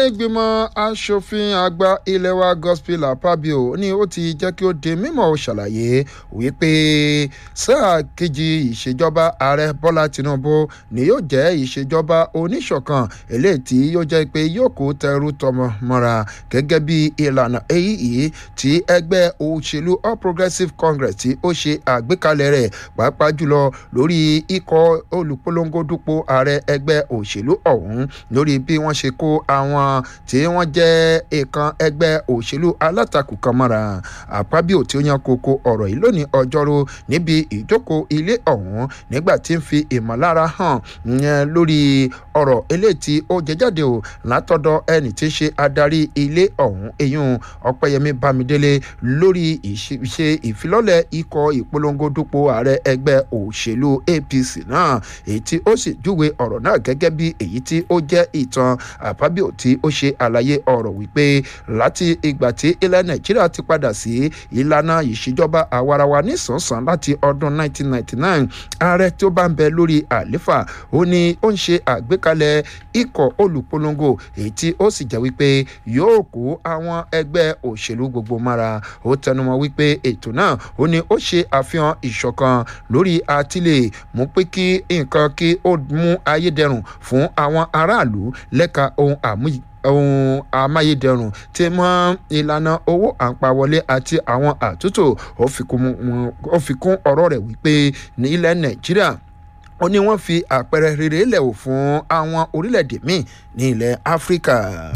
ìgbìmọ̀ asòfin àgbà ilé wa gospel apabio ni ó ti jẹ́ kí ó di mímọ̀ ṣàlàyé wípé sáà kejì ìṣèjọba ààrẹ bọ́lá tinubu ni yóò jẹ́ ìṣèjọba oníṣọ̀kan eléyìí tí yóò jẹ́ pé yóò kó tẹrú tọmọ mọ́ra gẹ́gẹ́ bí ìlànà èyí tí ẹgbẹ́ òṣèlú all progressives congress tí ó ṣe àgbékalẹ̀ rẹ̀ pàápàá jùlọ lórí ikọ̀ olùpolongo dupò ààrẹ ẹgbẹ́ òṣèlú ọ̀hún lórí bí wọ́n ṣe kó àwọn tí wọ́n jẹ́ ìkan ẹgbẹ́ òṣèlú alátakò kan mọ́ra àpábíò tí ó yan koko ọ̀rọ̀ yìí lónìí ọjọ́rú níbi ìjókòó ilé ọ̀hún nígbà tí ń fi ìmọ̀lára hàn yẹn lórí ọ̀rọ̀ eléyìí tí ó jẹ jáde o látọ̀dọ̀ ẹni tí ń ṣe adarí ilé ọ̀hún eyín ọ̀pẹ̀yẹmí bámidélé lórí ìṣe ìfilọ́lẹ̀ ikọ̀ ìpolongo dupò ààrẹ ẹgbẹ́ òṣèlú apc náà èyí tí ó sì júwe ọ̀rọ̀ náà gẹ́gẹ́ bí èyí tí ó jẹ́ ìtàn àpábíò tí ó ṣe àlàyé ọ̀rọ̀ wípé láti ìgbà tí ilẹ̀ nàìjíríà ti padà sí ìlànà ìṣèjọba àwarawa nísànsán láti ọdún 1999 ààrẹ tí ó bá ń bẹ lórí àléfà ó ní ó ń ṣe àgbékalẹ̀ ikọ̀ olùpolongo èyí tí ó sì jẹ́ wípé yóò kó àwọn ẹgbẹ́ òṣèlú gbogbo mára ó tẹnumọ́ wípé ètò náà ó ní ó ṣe àfihàn ìṣọ̀kan lórí àtìlẹ̀ mú pé kí nǹkan kí ó mú ayédẹrùn fún àwọn aráàlú lẹ́ka ohun àmúyí ohun amáyédẹrùn tí mọ ìlànà owó àpawọlé àti àwọn àtúntò ó fi kún ọ̀rọ̀ rẹ̀ wípé ní ilẹ̀ nàìjíríà ó ní wọ́n fi àpẹẹrẹ rere lẹ̀ wò fún àwọn orílẹ̀-èdè míì ní ilẹ̀ áfíríkà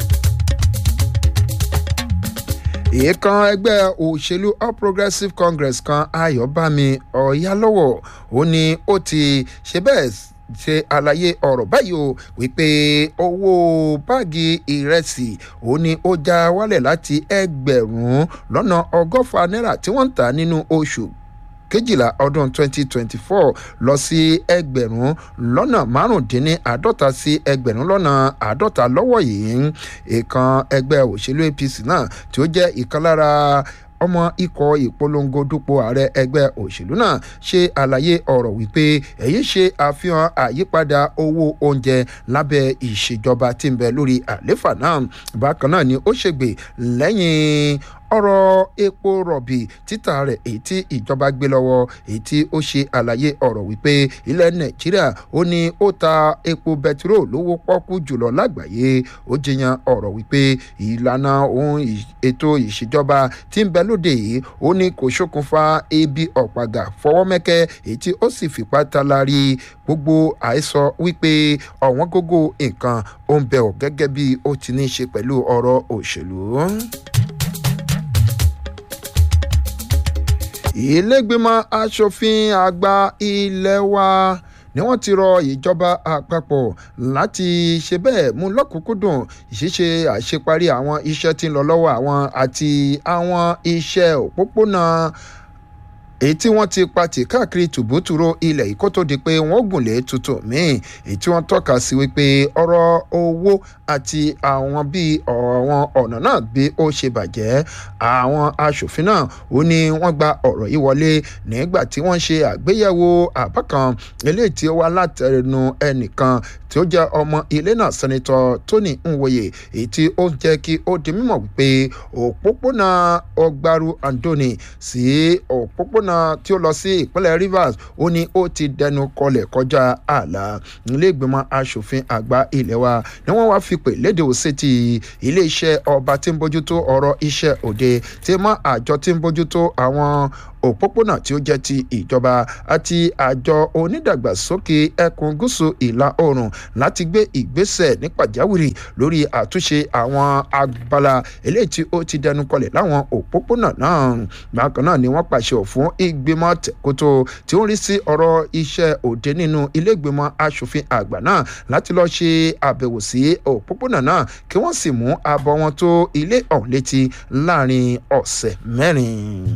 ìkan ẹgbẹ́ òṣèlú all progressives congress kan ayọ̀bámi ọ̀yálọ́wọ̀ ó ní ó ti ṣe bẹ́ẹ̀ ṣe àlàyé ọ̀rọ̀ báyìí o wípé owó báàgì ìrẹsì ó ní ó já wálẹ̀ láti ẹgbẹ̀rún lọ́nà ọgọ́fà náírà tí wọ́n ń tà nínú oṣù kejìlá ọdún 2024 lọ sí ẹgbẹ̀rún lọ́nà márùndínláàádọ́ta sí ẹgbẹ̀rún lọ́nà àádọ́ta lọ́wọ́ yìí ìkan ẹgbẹ́ òṣèlú apc náà tí ó jẹ́ ìkan lára ọmọ ikọ̀ ìpolongo dupò ààrẹ ẹgbẹ́ òṣèlú náà ṣe àlàyé ọ̀rọ̀ wípé èyí ṣe àfihàn àyípadà owó oúnjẹ lábẹ́ ìṣèjọba tí ń bẹ lórí àléfà náà bákan náà ni ó ṣègbè lẹ́yìn ọ̀rọ̀ epo rọ̀bì títà rẹ̀ èyí tí ìjọba gbé lọ́wọ́ èyí tí ó ṣe àlàyé ọ̀rọ̀ wípé ilẹ̀ nàìjíríà ó ní ó ta epo bẹtiró lówó pọ́kú jùlọ lágbàáyé ó jiyàn ọ̀rọ̀ wípé ìlànà ohun ètò ìṣèjọba tí ń bẹ lóde yìí ó ní kò ṣokùnfà ebi ọ̀pàgà fọwọ́mẹ́kẹ́ èyí tí ó sì fipá talari gbogbo àìsọ wípé ọ̀wọ́n gógó nǹkan ó ń bẹ̀ ọ́ gẹ́gẹ́ bí ó ti ní í ṣe pẹ̀lú ọ̀rọ̀ òṣèlú. ìlẹ́gbẹ̀mọ asòfin àgbà ilé wa ni wọ́n ti rọ ìjọba àpapọ̀ láti ṣe bẹ́ẹ̀ mú lọ́kùnkúndùn ìṣiṣẹ́ àṣeparí àwọn iṣẹ́ tí ń lọ lọ́wọ́ àwọn àti àwọn iṣẹ́ òpópónà èyí tí wọ́n ti patì káàkiri tùbútùrú ilẹ̀ yìí kó tó di pé wọ́n gùnlé tuntun míì èyí tí wọ́n tọ́ka sí wípé ọ̀rọ̀ owó àti àwọn bíi àwọn ọ̀nà náà bí ó ṣe bàjẹ́ àwọn aṣòfin náà ó ní wọ́n gba ọ̀rọ̀ yìí wọlé nígbà tí wọ́n ṣe àgbéyẹ̀wò àbá kan eléyìí tí ó wá látẹnu ẹnìkan tí ó jẹ́ ọmọ ilé náà sẹ́nitọ́ tony nwoye èyí tí ó jẹ́ kí ó di mímọ̀ wípé òpópónà ọgbàrú andoni sí òpópónà tí ó lọ sí ìpínlẹ̀ rivers ó ní ó ti dẹnu kọlẹ̀ kọjá ààlà ilé ìgbìmọ̀ asòfin àgbà ilé wa ni wọ́n wá fi pè léde òsètì iléeṣẹ́ ọba tí ń bójútó ọ̀rọ̀ iṣẹ́ òde tí mọ́ àjọ tí ń bójútó àwọn òpópónà tí ó jẹ́ ti ìjọba àti àjọ onídàgbàsókè ẹkùn gúúsù ìlà oòrùn láti gbé ìgbésẹ̀ ní pàjáwìrì lórí àtúnṣe àwọn abala eléyìí tí ó ti dẹnu kọlẹ̀ láwọn òpópónà náà bákan náà ni wọ́n pàṣẹ fún ìgbìmọ̀ tẹ̀kótó tí ó ń rí sí ọ̀rọ̀ iṣẹ́ òde nínú ilé ìgbìmọ̀ asòfin àgbà náà láti lọ́ọ́ ṣe àbẹ̀wò sí òpópónà náà kí wọ́n sì mú abọ́ wọn tó ilé ọ̀hún létí láàrin ọ̀sẹ̀ mẹ́rin.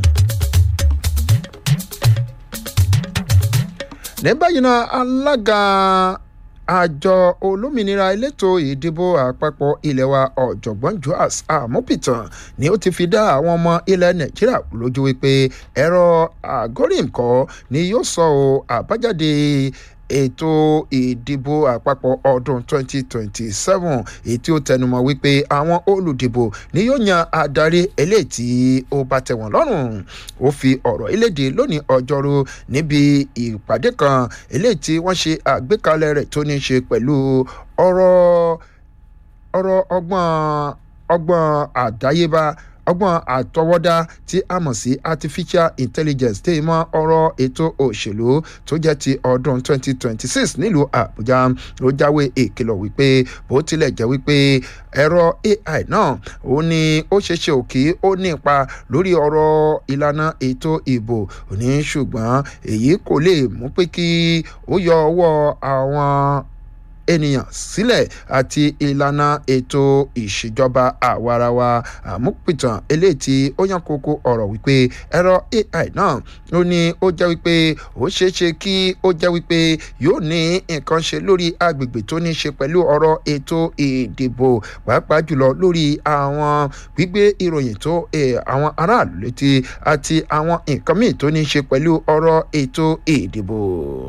ní báyìí náà alága àjọ olómìnira elétò ìdìbò àpapọ̀ ilé wa ọ̀jọ̀gbọ́n joas amopitan ni ó ti fi dá àwọn ọmọ ilẹ̀ nàìjíríà lójú wípé ẹ̀rọ àgọ́rìmkọ́ ni yóò sọ ọ́ àbájáde ètò ìdìbò àpapọ̀ ọdún 2027 èyí tí ó tẹnumọ́ wípé àwọn olùdìbò ni yóò yan adarí eléyìí tí ó bá tẹ̀ wọ́n lọ́rùn ó fi ọ̀rọ̀ eléde lónìí ọjọ́rú níbi ìpàdé kan eléyìí tí wọ́n ṣe àgbékalẹ̀ rẹ̀ tó ní í ṣe pẹ̀lú ọ̀rọ̀ ọ̀rọ̀ ọgbọ́n ọgbọ́n àdáyébá ọgbọ́n àtọwọ́dá tí a mọ̀ sí artificial intelligence tí mọ ọ̀rọ̀ ètò òṣèlú tó jẹ́ ti ọdún 2026 nílùú àbújá ló jáwé ìkìlọ̀ wípé bó tilẹ̀ jẹ́ wípé ẹ̀rọ ai náà ó ní ó ṣeéṣe òkè ó ní ipa lórí ọ̀rọ̀ ìlànà ètò ìbò ní ṣùgbọ́n èyí kò lè mú pé kí ó yọ ọwọ́ àwọn ènìyàn sílẹ̀ àti ìlànà ètò ìṣèjọba àwarawa àmúpìtàn eléyìí tí ó yàn kókó ọ̀rọ̀ wípé ẹ̀rọ ai náà ó ní ó jẹ́ wípé ó ṣeéṣe kí ó jẹ́ wípé yóò ní nǹkan ṣe lórí agbègbè tó ní ṣe pẹ̀lú ọ̀rọ̀ ètò ìdìbò pàápàá jùlọ lórí àwọn gbígbé ìròyìn tó àwọn aráàlú létí àti àwọn nǹkan míì tó ní ṣe pẹ̀lú ọ̀rọ̀ ètò ìdìbò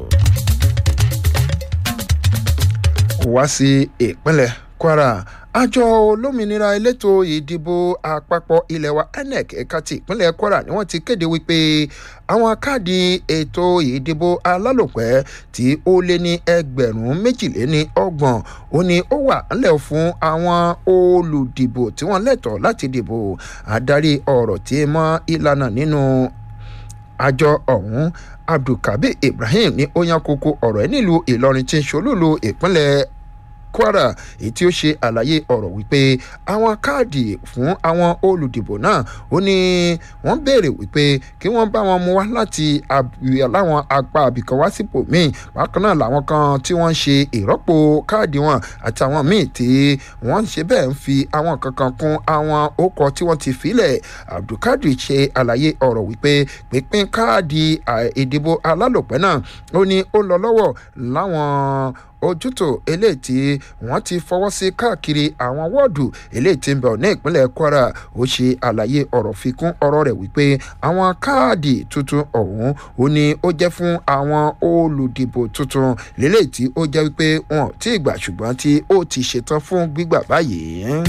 wá sí ìpínlẹ̀ kwara àjọ olómìnira elétò ìdìbò àpapọ̀ ilẹ̀ wa inec ẹ̀ka ti ìpínlẹ̀ kwara ni wọ́n ti kéde wípé àwọn káàdì ètò ìdìbò alálòpẹ́ tí ó lé ní ẹgbẹ̀rún méjìléní ọgbọ̀n ó ní ó wà ńlẹ̀ fún àwọn olùdìbò tí wọ́n lẹ́tọ̀ọ́ láti dìbò adarí ọ̀rọ̀ tí mọ́ ìlànà nínú àjọ ọ̀hún abdulkabir ibrahim ní ó yan koko ọ̀rọ̀ ẹ̀ nílùú ìlọrin tí ń ṣolúlu ìpínlẹ̀ kwara èyí tí ó ṣe àlàyé ọ̀rọ̀ wípé àwọn káàdì fún àwọn olùdìbò náà ó ní wọ́n béèrè wípé kí wọ́n bá wọn mú wá láti láwọn apá àbìkan wá sípò míì bákan náà làwọn kan tí wọ́n ń ṣe ìrọ́pò káàdì wọn àtàwọn míì tí wọ́n ṣe bẹ́ẹ̀ ń fi àwọn kankan kún àwọn ókọ tí wọ́n ti filẹ̀ abdulkadir ṣe àlàyé ọ̀rọ̀ wípé pínpín káàdì ìdìbò alálòpẹ́ náà ó ní ó lọ lọ́wọ́ láwọn ojútò eléyìí tí wọ́n ti fọwọ́ sí káàkiri àwọn wọ́ọ̀dù eléyìí tí ń bẹ̀ ní ìpínlẹ̀ kwara ó ṣe àlàyé ọ̀rọ̀ fi kún ọ̀rọ̀ rẹ̀ wípé àwọn káàdì tuntun ọ̀hún ó ní ó jẹ́ fún àwọn olùdìbò tuntun lélẹ́yìí tí ó jẹ́ wípé wọn ò tí ì gbà ṣùgbọ́n tí ó ti ṣetán fún gbígbà báyìí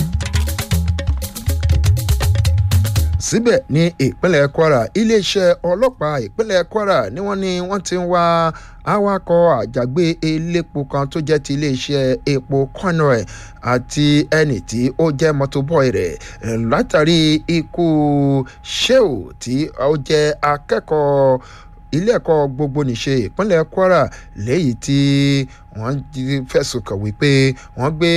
síbẹ̀ ní ìpínlẹ̀ kwara iléeṣẹ́ ọlọ́pàá ìpínlẹ̀ kwara ni wọ́n ní wọ́n ti ń wá awakọ̀ àjàgbé elépo kan tó jẹ́ ti iléeṣẹ́ epo conroy àti ẹnì tí ó jẹ́ mọ́tòbọ́ì rẹ̀ látàrí ikú sheu tí ó jẹ́ akẹ́kọ̀ọ́ ilé ẹ̀kọ́ gbogbo nìṣe ìpínlẹ̀ kwara léyìí tí wọ́n fẹ̀sùn kàn wípé wọ́n gbé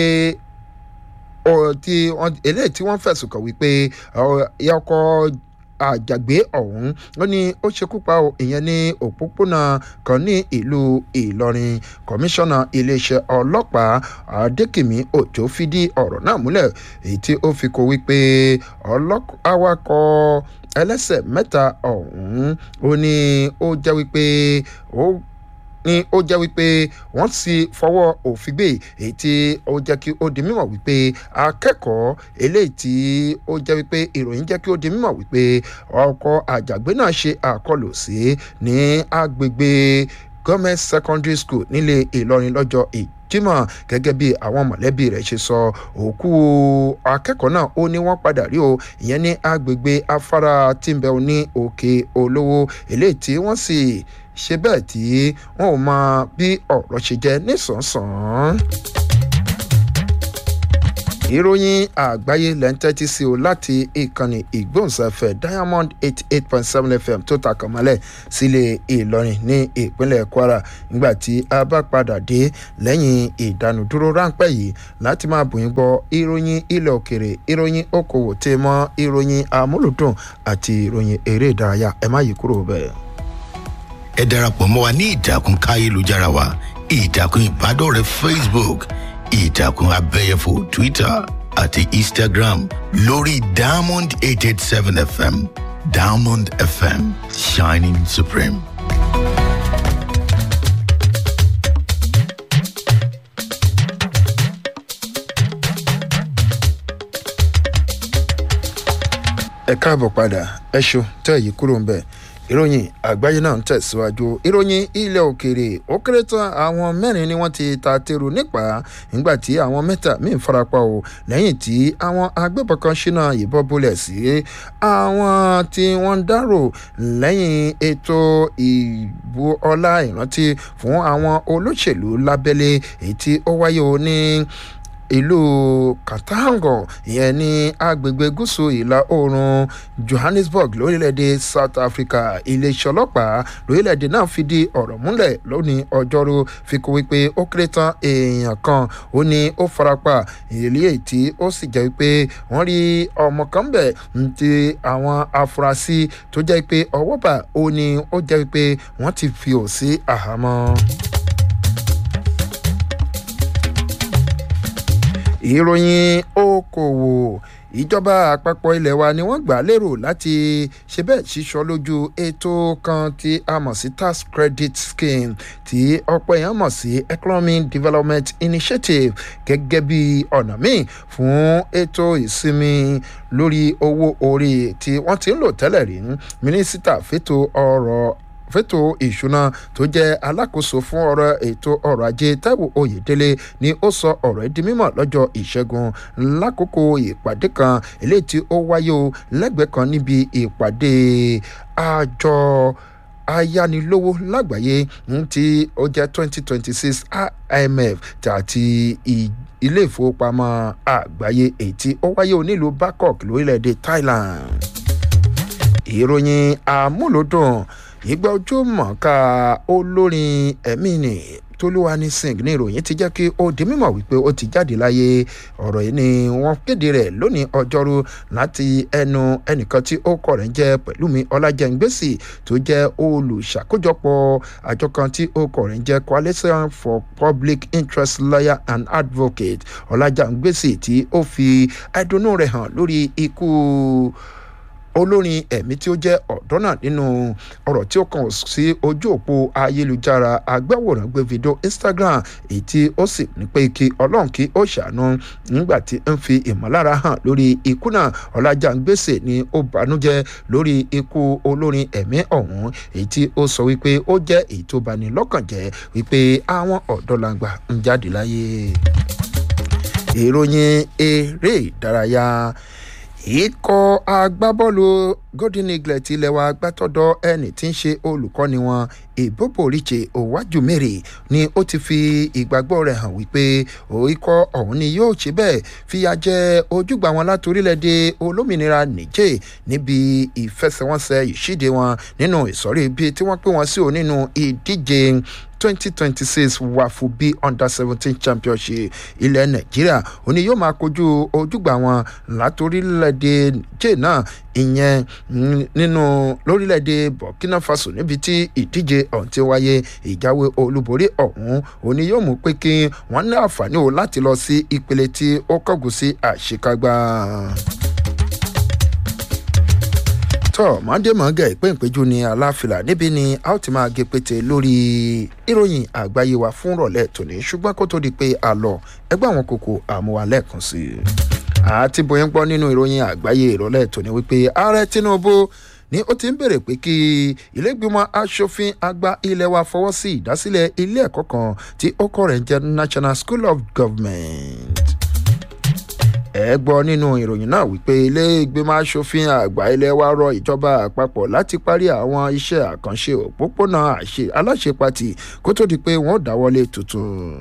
tí eléyìí tí wọ́n fẹ̀sùn kàn wípé ọkọ̀ àjàgbé ọ̀hún ó ní ó ṣekú pa ìyẹn ní òpópónà kan ní ìlú ìlọrin kọmíṣánná iléeṣẹ́ ọlọ́pàá adékìmí òjò fìdí ọ̀rọ̀ náà múlẹ̀ èyí tí ó fi kó wípé awakọ̀ ẹlẹ́sẹ̀ mẹ́ta ọ̀hún ó ní ó jẹ́ wípé ó ni ó jẹ́ wípé wọ́n ti fọwọ́ òfin gbé èyí tí ó jẹ́ kí ó di mímọ̀ wípé akẹ́kọ̀ọ́ eléyìí tí ó jẹ́ wípé ìròyìn jẹ́ kí ó di mímọ̀ wípé ọkọ̀ àjàgbé náà ṣe àkọlù sí ní agbègbè gọ́mẹ̀t secondary school nílé ìlọrin lọ́jọ́ èyí jimoh gẹ́gẹ́ bí àwọn mọ̀lẹ́bí rẹ̀ ṣe sọ òkú akẹ́kọ̀ọ́ náà ó ní wọ́n padà rí o ìyẹn ní agbègbè afárá tìǹbẹ̀ ní òkè olówó eléyìí tí wọ́n sì ṣe bẹ́ẹ̀ tí wọn ò mọ bí ọ̀rọ̀ ṣe jẹ́ nísànsàn ìròyìn àgbáyé lẹ́ńtẹ́tì sí o láti ìkànnì ìgbóhùnsáfẹ́ diamond eighty eight point seven fm tó takàn mọ́lẹ̀ sílé ìlọrin ní ìpínlẹ̀ kwara nígbà tí a bá padà dé lẹ́yìn ìdánudúró ráńpẹ́ yìí láti máa bùyìn gbọ́ ìròyìn ilẹ̀ òkèrè ìròyìn okòwò tẹ́ mọ́ ìròyìn amúlùdùn àti ìròyìn eré ìdárayá ẹ má yí kúrò bẹ́ẹ̀. ẹ darapọ̀ mọ́ wa ní ìtàkùn káyélujára wa ìtàkùn ìbádọ́rẹ̀ẹ́ facebook ìtàkùn abẹ́yẹfò twitter àti instagram lórí diamond eight eight seven fm diamond fm shining supreme. ẹ káàbọ̀ padà ẹ ṣo tẹ́ èyí kúrò ń bẹ̀ ìròyìn àgbáyé náà ń tẹ̀síwájú ìròyìn ilẹ̀ òkèèrè ó kéré tán àwọn mẹ́rin ni wọ́n ti ta tèrò nípa nígbà tí àwọn mẹ́ta míì farapa o lẹ́yìn tí àwọn agbébọn kan ṣínà ìbọn bolẹ̀ sí àwọn tí wọ́n ń dárò lẹ́yìn ètò ìbú ọlá ìrántí fún àwọn olóṣèlú lábẹ́lé èyí tí ó wáyé o ní ìlú katango ìyẹn ní agbègbè gúúsù ìlà oòrùn johannesburg lórílẹ̀‐èdè south africa iléeṣẹ́ ọlọ́pàá lórílẹ̀‐èdè náà fìdí ọ̀rọ̀ múlẹ̀ lónìí ọjọ́rú fi kó wípé ó kéré tán èèyàn kan ó ní ó farapa ìrírí èyí tí ó sì jẹ́ wípé wọ́n rí ọmọ kan bẹ̀ ti àwọn afurasí tó jẹ́ pé ọwọ́ bà ó ní ó jẹ́ wípé wọ́n ti fi ò sí àhámọ́. ìròyìn okòwò ìjọba àpapọ̀ ilẹ̀ wa ni wọ́n gbà lérò láti ṣe bẹ́ẹ̀ ṣíṣọ́ lójú ètò kan tí a mọ̀ sí tax credit scheme tí ọ̀pọ̀ èèyàn mọ̀ sí economic development initiative gẹ́gẹ́ bí ọ̀nà míì fún ètò ìsinmi lórí owó orí tí wọ́n ti ń lò tẹ́lẹ̀ rí mínísítà fètò ọ̀rọ̀ fẹ́tò ìṣúná tó jẹ́ alákòóso fún ọ̀rọ̀ ètò ọrọ̀ ajé taiwo oyèdélé ni ó sọ ọ̀rọ̀ ẹ́ di mímọ̀ lọ́jọ́ ìṣẹ́gun lákòókò ìpàdé kan eléyìí tí ó wáyé o lẹ́gbẹ̀ẹ́ kan níbi ìpàdé àjọ ayánilówó lágbàáyé tí ó jẹ́ twenty twenty six imf àti ilé ìfowópamọ́ àgbáyé èyí tí ó wáyé o nílùú bangkok lórílẹ̀‐èdè thailand ìròyìn àmúlòdùn ìgbà ojú mọ̀ọ́ká olórin ẹ̀mí ni tolúwani singh ní ìròyìn ti jẹ́ kí ó di mímọ̀ wípé ó ti jáde láyé ọ̀rọ̀ yìí ni wọ́n kéde rẹ̀ lónìí ọjọ́rú láti ẹnu ẹnìkan tí ó kọ̀ rẹ̀ ń jẹ́ pẹ̀lúmi ọlájẹ́ngbèsì tó jẹ́ olùṣàkójọpọ̀ àjọ kan tí ó kọ̀ rẹ̀ ń jẹ́ coalition for public interest lawyer and advocate ọlájẹ́ngbèsì tí ó fi ẹdùnnú rẹ̀ hàn lórí ikú olórin ẹ̀mí tí ó jẹ́ ọ̀dọ́ náà nínú ọ̀rọ̀ tí ó kàn sí ojú òpó ayélujára agbáwòrán gbé fídíò instagram èyí tí ó sì ní pé kí ọlọ́run kí ó ṣàánú nígbà tí ń fi ìmọ̀lára hàn lórí ikú náà ọ̀làjàngbèsè ni ó bànújẹ́ lórí ikú olórin ẹ̀mí ọ̀hún èyí tí ó sọ wípé ó jẹ́ èyí tó bani lọ́kàn jẹ́ wípé àwọn ọ̀dọ́ làǹgbà ń jáde láyé ìròyìn eré ìdárayá ikọ̀ agbábọ́ọ̀lù golden eagle ti ilẹ̀ wa gbàtọ́dọ̀ ẹni tí ń ṣe olùkọ́ni wọn ìbòbò ríche òwájúmẹ́rì ni ó ti fi ìgbàgbọ́ rẹ̀ hàn wípé ikọ̀ ọ̀hún ni yóò ṣe bẹ́ẹ̀ fìyà jẹ ojúgbà wọn láti orílẹ̀-èdè olómìnira niger níbi ìfẹsẹ̀wọnsẹ̀ ìṣíde wọn nínú ìsọ̀rí bíi tí wọ́n pè wọ́n sí ò nínú ìdíje twenty twenty six wafubi under seventeen championship ilẹ̀ nàìjíríà òní yóò máa kojú ojúgbà wọn látòrílẹ̀-èdè niger náà ìyẹn nínú lórílẹ̀‐èdè burkina faso níbi tí ìdíje ọ̀hún ti wáyé ìjáwé olúborí ọ̀hún òní yóò mú pé kí wọ́n ní àǹfààní o láti lọ sí ìpele tí ó kọ́gùn sí àṣekágbá tọ́ mọ́ndémọ́gà ìpéǹpéjú ní aláfilà níbi ni a ó ti máa gé pété lórí ìròyìn àgbáyé wa fún rọ̀lẹ́ tòní ṣùgbọ́n kó tó di pé a lọ ẹgbẹ́ àwọn kòkò àmúwa lẹ́ẹ̀kan sí i. àti bóyá ń gbọ́ nínú ìròyìn àgbáyé ìrọ̀lẹ́ tòní wípé ààrẹ tinubu ni ó ti ń bèrè pé kí ilégbìmọ̀ asòfin àgbà ilé wa fọwọ́ sí ìdásílẹ̀ ilé ẹ̀kọ́ kan tí ó kọ́ rẹ̀ ń jẹ́ national school of government ẹ gbọ́ nínú ìròyìn náà wípé ilé ìgbìmọ̀ asòfin àgbà ilé wa rọ ìjọba àpapọ̀ láti parí àwọn iṣẹ́ àkànṣe òpópónà aláṣepatì kó tó di pé wọ́n dáwọ́lé tuntun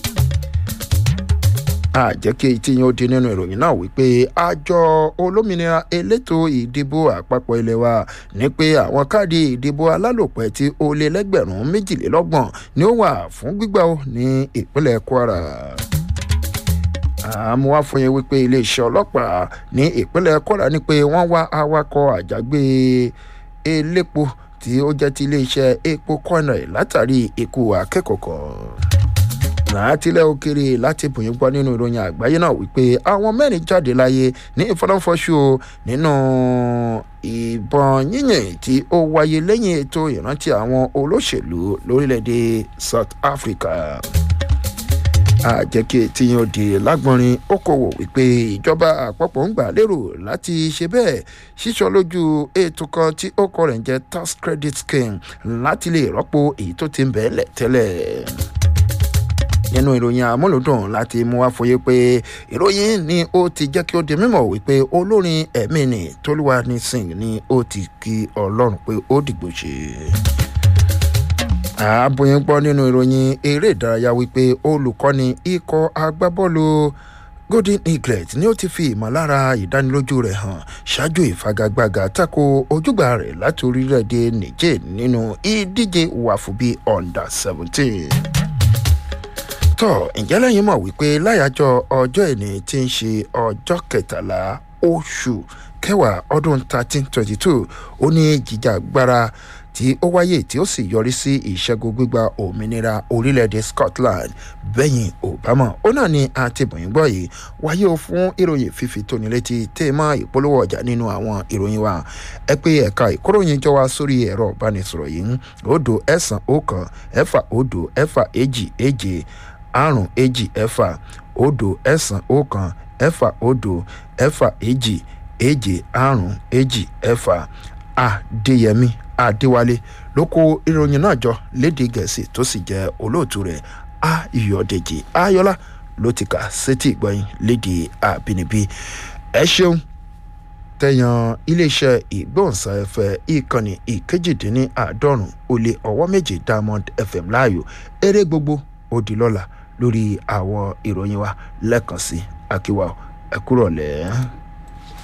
àjẹkẹ́ tí yóò di nínú ìròyìn náà wípé àjọ olómìnira elétò ìdìbò àpapọ̀ ilé wa ní pé àwọn káàdì ìdìbò alálòpẹ́ tí ó lé lẹ́gbẹ̀rún méjìlélọ́gbọ̀n ni ó wà fún gbígbà ó ní ìpínlẹ̀ kwara àmọ́ wá fún yẹn wípé iléeṣẹ́ ọlọ́pàá ní ìpínlẹ̀ kwara ní pé wọ́n wá awakọ̀ àjàgbé elépo tí ó jẹ́ ti iléeṣẹ́ epo kọ́nà látàrí ikú akẹ́kọ̀ọ́ kan látìlẹ̀ òkèrè láti bòyìn gbọ́ nínú ìròyìn àgbáyé náà wípé àwọn mẹ́rin jáde láyé ní ìfọdánfọṣù nínú ìbọn yíyìn tí ó wáyé lẹ́yìn ètò ìrántí àwọn olóṣèlú lórílẹ̀‐èdè south africa àjẹkí tí yóò di lágbọnrin okòwò wípé ìjọba àpapọ̀ ń gbà lérò láti ṣe bẹ́ẹ̀ ṣíṣọ lójú ètò kan tí ó kọ rẹ̀ ń jẹ́ tax credit scheme láti lè rọ́pò èyí tó ti ń bẹ̀ẹ́ lẹ̀ tẹ́lẹ̀ nínú ìròyìn àmúlòdùn láti mú wá fòye pé ìròyìn ni ó ti jẹ́ kí ó di mímọ̀ wípé olórin ẹ̀mí ni tolúwa ní sing ni ó ti kí ọlọ́run pé ó dìgbò ṣe àbòyìn gbọ́ nínú ìròyìn eré ìdárayá wípé olùkọ́ni ikọ̀ agbábọ́ọ̀lù golden eaglet ni ó ti fi ìmọ̀lára ìdánilójú rẹ̀ hàn ṣáájú ìfagagbága tako ojúgbà rẹ̀ láti orílẹ̀-èdè niger nínú ìdíje wàfúbí under seventeen tọ́ ǹjẹ́ lẹ́yìn mọ̀ wípé láyàjọ́ ọjọ́ ìní tí ń ṣe ọjọ́ kẹtàlá oṣù kẹwàá ọdún thirteen twenty two ó ní jìjàgbara tí ó wáyé tí ó sì yọrí sí ìṣẹ́gun gbígba òmìnira orílẹ̀-èdè scotland bẹ́yìn obama ó náà ní àtìbọ̀yìn gbọ́ yìí wáyé o fún ìròyìn fífi tóni létí tèèmọ́ ìpolówó ọjà nínú àwọn ìròyìn wa ẹ pé ẹ̀ka ìkóròyìn jọ wá sórí ẹ̀rọ ìbánisọ̀rọ̀ yìí odò ẹ̀sán ọ̀kan ẹ̀fà odò ẹ̀fà èjì èje àrùn èjì ẹ̀fà odò ẹ̀sán ọ̀kan ẹ̀fà odò ẹ̀fà èjì èje àrùn èjì ẹ̀fà adéyẹmí adéwálé ló kó ìròyìn náà jọ léde gẹ̀ẹ́sì tó sì jẹ́ olóòtú rẹ̀ ayọ̀dèjì ayọ̀lá ló ti kà sétí ìgbọ̀yìn léde àbínibí ẹ ṣeun tẹ̀yàn iléeṣẹ́ ìgbóhùnsáfẹ́ ìkànnì ìkejìdínláàádọ́rùn ó lé ọwọ́ méje diamond fm láàyò eré gbogbo ó di lọ́la lórí àwọn ìròyìn wa lẹ́ẹ̀kan sí akíwá ẹ̀kúrọ̀lẹ́.